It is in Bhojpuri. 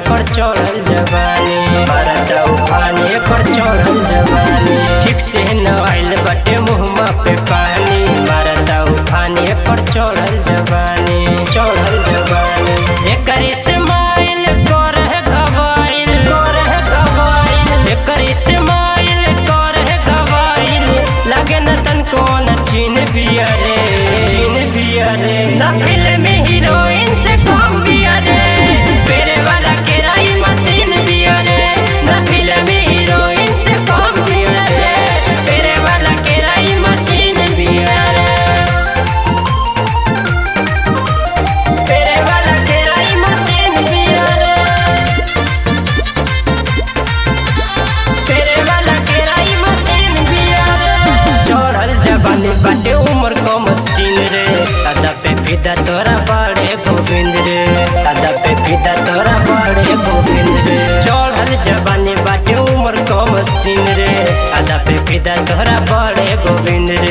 एकर चढ़ल जवानी मारता उफान एकर चढ़ल जवानी ठीक से न आइल बाटे मुहमा पे पानी मारता उफान एकर चढ़ल जवानी चढ़ल जवानी एकर इस्माइल कर है गवाइल कर है गवाइल एकर इस्माइल कर है गवाइल लगे न तन कौन चीन बिया रे चीन बिया रे ना फिल्म हीरोइन से कम बिया रे फेरे वाला केराई मशीन बिया रे ना फिल्म हीरोइन से कम बिया रे फेरे वाला केराई मशीन बिया रे फेरे वाला केराई मशीन बिया रे फेरे वाला केराई मशीन बिया रे चढ़ल जवानी बाटे उम्र को मशीन रे दादा पे फिदा तोरा बड़े गोविंद रे दादा पे फिदा तोरा बड़े गोविंद रे चढ़ल जवानी बाटे उम्र को मशीन रे दादा पे फिदा तोरा बड़े गोविंद रे